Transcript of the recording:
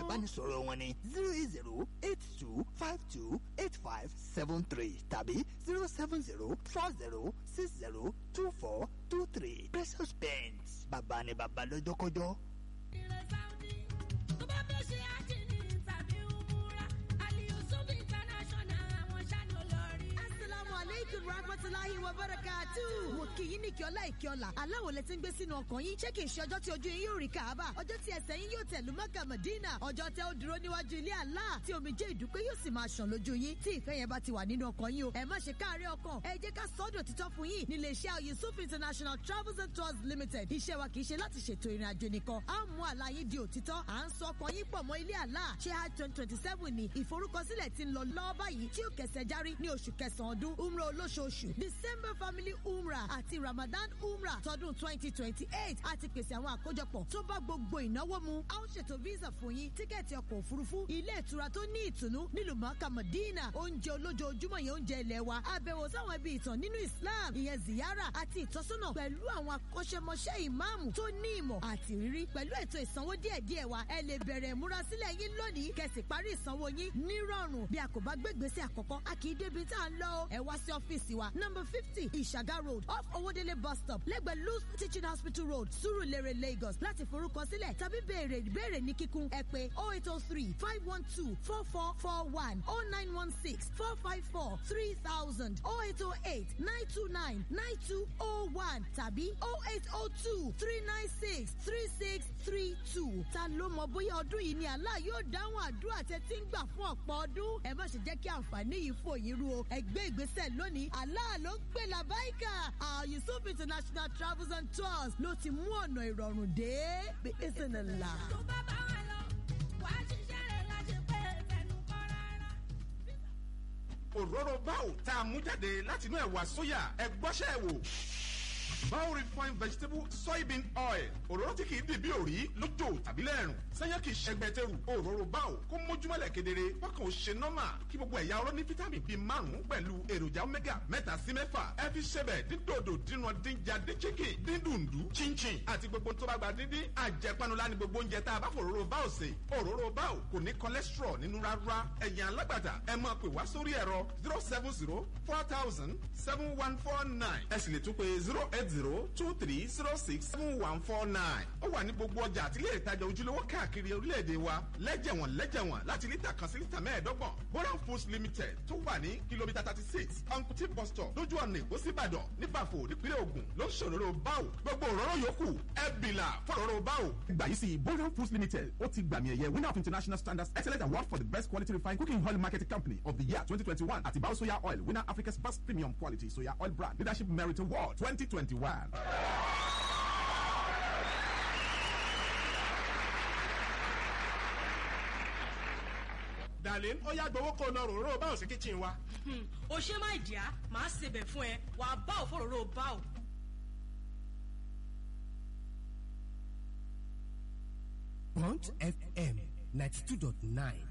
ìbánisọ̀rọ̀ wọn ni zero eight zero eight two five two eight five seven three tàbí zero seven zero four zero six zero two four two three precious paints bàbá ni bàbá lọ́jọ́kọ́jọ́. tó bá fẹ́ ṣe àjìní tàbí umura aliyusuf international àwọn ṣáni olórí. asalaamu aleykum rahmatulahi wa barakatu. mo kì í ní kí ọlá ìkí ọlá aláwọ̀ lẹ ti ń gbé sínú ọkàn yín ṣé kì í ṣe ọjọ́ tí ojú yín yóò rí káàbà ọjọ́ tí ẹsẹ̀ yín yóò tẹ̀lú mọ́kà mọ̀dínà ọjọ́ tẹ ó dúró níwájú ilé àlá tí omijé ìdúpẹ́ yóò sì máa ṣàn lójú yín tí ìfẹ́ yẹn bá ti wà nínú ọkàn yín o ẹ má ṣe káàárẹ̀ ọkàn ẹ jẹ́ ká sọ́dọ̀ títọ́ fún yín nílé iṣẹ́ yusuf international travels and tours limited iṣẹ́ wa kì í ṣe láti ṣètò ìrìn àjò nìkan á mú àlá yín di òtítọ́ à ń sọ ọkàn yín pọ̀ mọ́ ilé àlá ṣé hajj twenty twenty seven ni ìforúkọsílẹ̀ ti ń lọ lọ́wọ́ báyìí tí ó kẹsẹ̀ járí ní oṣù kẹsàn-án ọdún umrah olóṣooṣù december family umrah àti ramadan umrah tọdún twenty twenty eight àti pèsè àwọn àkójọpọ̀ tó bá gbogbo ìnáwó mu a ó ṣètò visa fún yín tíkẹ́ẹ̀tì ọkọ̀ òfurufú ilé ìtura tó ní ìtùnú nílùú mọ́kà mọ̀dínà oúnjẹ olójoojúmọ́ yẹn oúnjẹ ilẹ̀ wa àbẹ̀wò sáwọn ibi ìtàn nínú islam ìyẹn ziyara àti ìtọ́sọ́nà pẹ̀lú àwọn akọ́ṣẹ́mọṣẹ́ ìmáàmù tó ní ìmọ̀ àti rírí pẹ̀lú ètò ìsanwó díẹ̀díẹ̀ wa ẹ lè bẹ̀rẹ̀ ìmúrasílẹ̀ yín lónìí kẹsì parí ìsanwó yín nírọ̀rùn bí a kò bá gbé gbèsè àkọ́kọ́ a kì í débi tá à ń lọ o ẹ wá sí ọ́fíìsì wa number fifty ìṣàgá road off owódélé bus stop lẹ́gbẹ̀ẹ́ luz teaching hospital road surulere lagos láti forúkọsílẹ̀ tàbí béèrè ìbéèrè ní kíkún ẹ pé oh eight oh three five one two four four four one oh nine one six four five four three thousand oh eight oh eight nine two nine nine two oh one tàbí oh eight oh two three nine six three six three two ta ló mọ bóyá ọdún yìí ni àlá yóò dáhùn àdúrà tẹ tí ń gbà fún ọ̀pọ̀ ọdún ẹ má ṣe jẹ́ kí àǹfààní yìí fò yín ru o ẹ gbé ìgbésẹ̀ lónìí àlá ló ń pè làbáìkà yusuf international travels and tours ló ti mú ọ̀nà ìrọ̀rùn dé bí ìsìnlá. tó bá bá wa lọ wàá ṣiṣẹ́ rẹ̀ láti pé tẹnu kọ́ rárá. òróró báwò tá a mú jáde látinú ẹ̀wà sóyà ẹ gbọ́ṣẹ́ ẹ̀ wò. Bao refined vegetable soybean oil òróró tí kìí dìbí òrí lójó tàbí lẹ́rùn sẹ́yìn kìí ṣẹgbẹ́tẹ̀rù òróró báwò kó mójúmọ́lẹ̀ kedere wákàn ó ṣe nọ́mà kí gbogbo ẹ̀yà ọ̀rọ̀ ní fítámì bíi márùn-ún pẹ̀lú èròjà omega mẹ́ta sí mẹ́fà ẹ fi ṣẹbẹ̀ dídòdò dínà dínjà dín chicken dín dùndú chinchin àti gbogbo tó bá gba díndín àjẹpanulá ni gbogbo oúnjẹ tá a bá fòróró báwò sè òróró báwò kò ní cholesterol nínú rárá ẹ̀yìn alágbàtà ẹ máa pè wá sórí ẹ̀rọ zero seven zero four thousand seven one four nine ẹ sì lè tún pé zero eight zero two three zero six seven one four nine ó wà ní gbogbo ọjà àti ilé ìtajà ojúlówó káàkiri orílẹ̀-èdè wa lẹ́jẹ̀wọ̀n lẹ́jẹ̀wọ̀n láti lítà kan sí lítà mẹ́ẹ̀ẹ́dọ́gbọ̀n boran foods limited tó wà ní kìlómítà thirty six uncuti bus stop lójú ọ̀nà èkó síbàdàn nípàfò nípínlẹ̀ ògùn ló ń ṣòro báwò gbogbo òróró yòókù ẹ bìlà fọ̀rọ̀rọ̀ báwò. gbà yìí sí boran foods limited ó ti gbàmì ẹ̀yẹ winner of international standards excellent award for the best quality refined cooking oil marketing company of the year twenty twenty one àti bao soya oil winner africa's best premium quality soya oil brand leadership merit award twenty twenty one. darlin ó yá gbowó kó lọ ròró báwo sí kitchen wa. o ṣe má ìdíá màá sebẹ̀ fún ẹ wàá bá òfòròrò bá ò. Punch FM 92.9